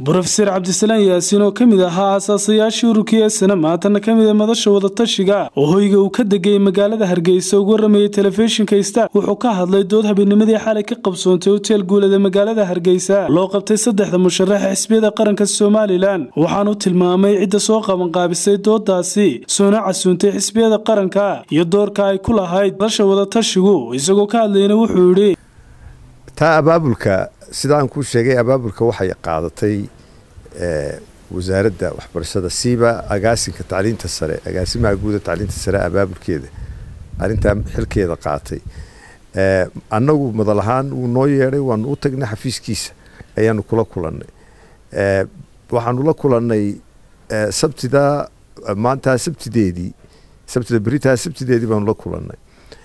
brofeser cabdisalaan yaasiin oo ka mid ahaa aasaasayaashii ururkii esana maantana ka mid a madasha wadatashiga oo hoyga uu ka degay magaalada hargeysa ugu waramayay telefishinka star wuxuu ka hadlay dood habeennimadii xalay ka qabsoontay hoteel guulada magaalada hargeysa loo qabtay saddexda musharaxa xisbiyada qaranka somalilan waxaanu tilmaamay cidda soo qabanqaabisay doodaasi soona casuuntay xisbiyada qaranka iyo doorka ay ku lahayd madasha wadatashigu isagoo ka hadlayna wuxuu yidhi taa abaabulka sidaan kuu sheegay abaabulka waxay qaadatay wasaaradda waxbarashada siiba agaasinka tacliinta sare agaasimaha guuda tacliinta sare abaabulkeeda arrintaa xilkeeda qaatay annagu madal ahaan wuu noo yeedhay waanu u tagnay xafiiskiisa ayaanu kula kulannay waxaanu la kulannay sabtida maantaa sabtideedii sabtida beritaa sabtideedii baanu la kulannay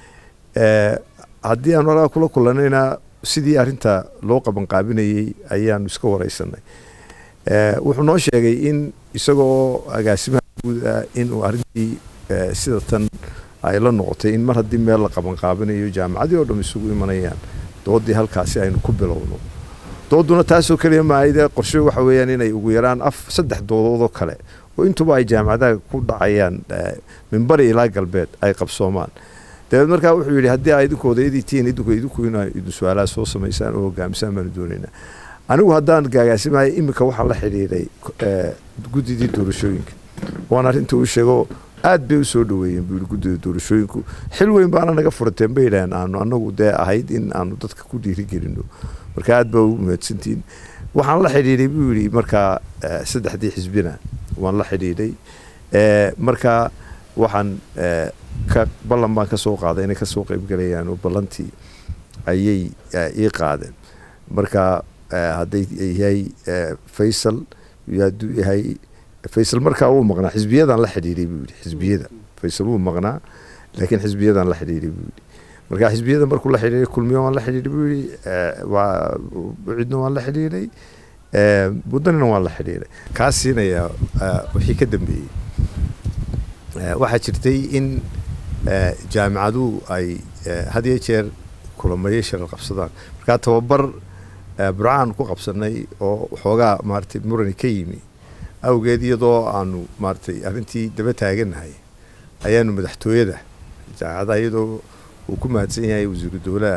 haddii aanu alaa kula kulannayna sidii arinta loo qabanqaabinayey ayaanu iska wareysanay wuxuu noo sheegay in isagoo agaasimaha guuda inuu arintii sida tan ay la noqotay in mar haddii meel la qabanqaabinayo jaamacadii oo dham isugu imanayaan doodii halkaasi aynu ku bilowno dooduna taasoo keliya maahayde qorshe waxa weeyaan inay ugu yaraan af saddex doodoodoo kale oo intuba ay jaamacadaha ku dhacayaan minbari ilaa galbeed ay qabsoomaan dabeed markaa wuxuu yidhi haddii aa idinku odayadii tihiin idinku idinku inaa idin su-aalaha soo samaysaan oo hogaamisaan baanu doonaynaa anigu haddaan gaagaasimahay iminka waxaan la xidhiidhay guddidii doorashooyinka waan arrinta u sheego aad bay u soo dhaweeyeen buu yidhi guddida doorashooyinku xil weyn baana naga furateen bay yidhaaheen aanu annagu dee ahayd in aanu dadka ku dhiirigelino marka aad baa ugu mahadsantihiin waxaan la xidhiidhay buu yidhi markaa saddexdii xisbina waan la xidhiidhay markaa waxaan ka ballan baan ka soo qaaday inay kasoo qaybgalayaan oo ballantii ayay ii qaadeen marka hadday yahay faysal hadduu yahay faysal markaa wuu maqnaa xisbiyadaan la xidhiidhay buu yidhi xisbiyada faysal wuu maqnaa laakiin xisbiyadaan la xidhiidhay buu yidhi marka xisbiyada markuu la xidhiidhay kulmiyo waan la xidhiidhay buu yidhi waa cidna waan la xidhiidhay buddanina waan la xidhiidhay kaa siinayaa wixii ka dambeeyey waxaa jirtay in jaamicaduhu ay had iyo jeer kulamayo sharar qabsadaan markaa tababar burcaan ku qabsanay oo waxoogaa maaratay murani ka yimi awgeed iyadoo aanu maaratay arrintii daba taaganahay ayaanu madaxtooyada jaamacadaha iyadoo uu ku mahadsan yahay wasiiru dowlaha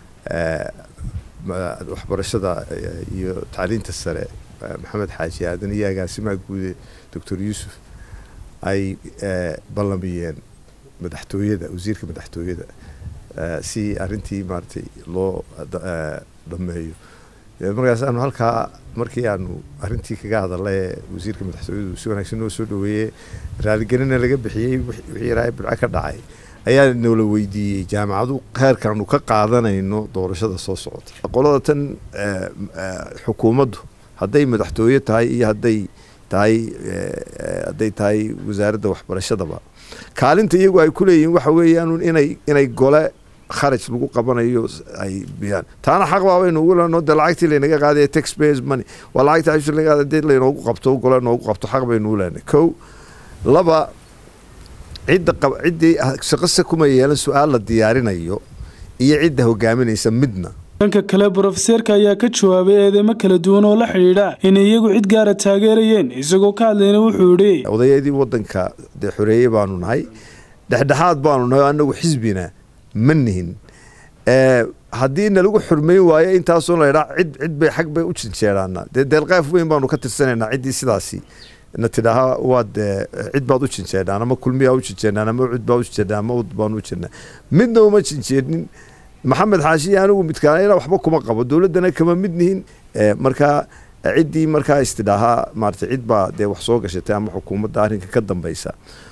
waxbarashada iyo tacliinta sare maxamed xaaji aadan iyo agaasimaha guude doctor yuusuf ay ballamiyeen madaxtooyada wasiirka madaxtooyada si arintii maaratay loo dhameeyo markaas aanu halkaa markii aanu arintii kaga hadalay wasiirka madaxtooyadu si wanaagsan noo soo dhaweeyey raaligelina laga bixiyey wixii yaraa burco ka dhacay ayaa noola weydiiyey jaamacadu heerkaanu ka qaadanayno doorashada soo socota qolada tan xukuumaddu hadday madaxtooye tahay iyo hadday tahay hadday tahay wasaaradda waxbarashadaba kaalinta iyagu ay ku leeyihiin waxa weeyaan inay inay gole kharaj lagu qabanayo ay biyaan taana xaq baabaynu ugu leno de lacagtii laynaga qaadaya tax payers money waa lacagta ashur laga qaada dee laynoogu qabto gole noogu qabto xaq baynu u leenay kow laba cidda ciddii shaqase kuma yeelan su-aal la diyaarinayo iyo cidda hogaaminaysa midna dhanka kale brofeseerka ayaa ka jawaabay eedeymo kala duwan oo la xidhiidha inay iyagu cid gaara taageerayeen isagoo ka hadlayna wuxuu yidhi odayadii waddanka dee xoreeye baanu nahay dhexdhexaad baanu nahay annagu xisbina ma nihin haddii nalagu xurmayn waayo intaasoo laydhaa cid cid bay xag bay u jinjeeraana dee deelqaaf weyn baanu ka tirsanaynaa ciddii sidaasi na tidhaaha waad cid baad u jinjeedhaan ama kulmiyaa u jinjeedhaan ama cid baa u jinjeedhaan ama ud baanu u jirnaa midna uma jinjeednin maxamed xaashiya anigu midkaana waxba kuma qabo dowladdana kama mid nihin markaa ciddii markaa istidhaahaa maarata cid baa dee wax soo gashatay ama xukuumadda arrinka ka dambeysa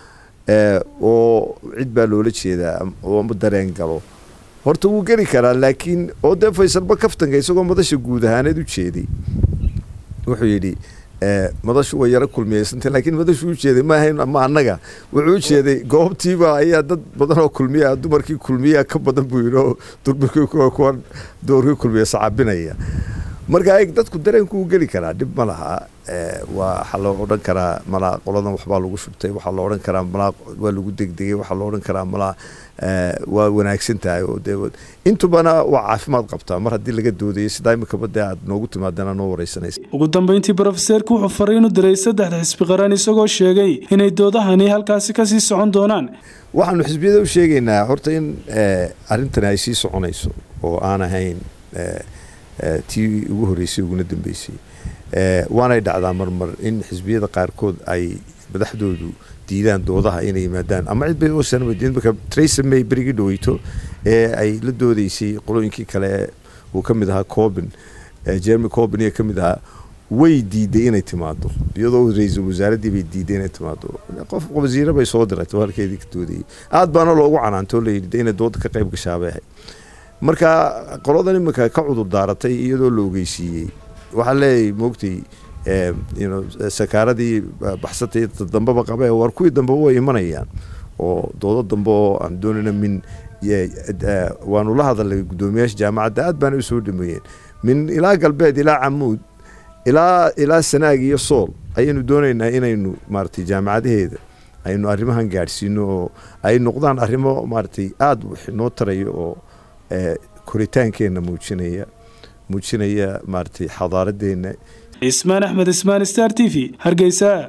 oo cid baa loola jeedaa oo dareen galo horta wuu geli karaa laakiin oo dee faysalba kaftanka isagoo madasha guud ahaaneed u jeeday wuxuu yidhi madashu way yaro kulmiyeysantay laakiin madashu u jeeday ma ahayn ama annaga wuxuu u jeeday goobtiiba ayaa dad badan oo kulmiya dumarkii kulmiya ka badan buu yidhi oo dumarkii kuwan doorkii kulmiya sacabinaya marka dadku dareenku u geli karaa dhib ma laha waa waxaa loo odhan karaa malaa qoladan waxbaa lagu shubtay waxaa loo odhan karaa malaa waa lagu degdegay waxaa loo odhan karaa malaa waa wanaagsan tahay oo dee intubana waa caafimaad qabtaa mar haddii laga doodayo sidaa imikaba dee aad noogu timaadana noo wareysanaysa ugu dambeyntii brofeseerku wuxuu fariin u diray saddexda xisbi qaran isagoo sheegay inay doodahani halkaasi kasii socon doonaan waxaanu xisbiyada u sheegaynaa horta in arrintani ay sii soconayso oo aan ahayn tii ugu horreysay uguna dambeysay waanay dhacdaa marmar in xisbiyada qaarkood ay madaxdoodu diidaan doodaha inay yimaadaan ama cidbamaka tracer may berigii dhaweyto ee ay la doodeysay qolooyinkii kale uu ka mid ahaa cobin jeremy cobin iyo ka mid ahaa way diiday inay timaado iyadoo ra-iisul wasaaraddii bay diiday inay timaado qof wasiire bay soo diratay oo halkeedii ka doodayay aad baana loogu canaantoo layidhi inay dooda ka qayb gashaabay ahayd marka qoladan iminka ka cudur daaratay iyadoo la ogeysiiyey waxaa leeyahay moogtay sakaaradii baxsatay dambeba qabe war kuwii dambeba way imanayaan oo doodo dambe oo aan doonayna min waanu la hadalnay guddoomiyaasha jaamacadda aad baana u soo dhameeyeen min ilaa galbeed ilaa camuud ilaa ilaa sanaag iyo sool ayaynu doonaynaa inaynu maaratay jaamacadaheeda aynu arrimahan gaadhsiino oo ay noqdaan arrimo maaratay aada noo taraya oo koritaankeenna muujinaya muujinaya maaratay xadaaradeena cismaan axmed ismaan star t v hargeysa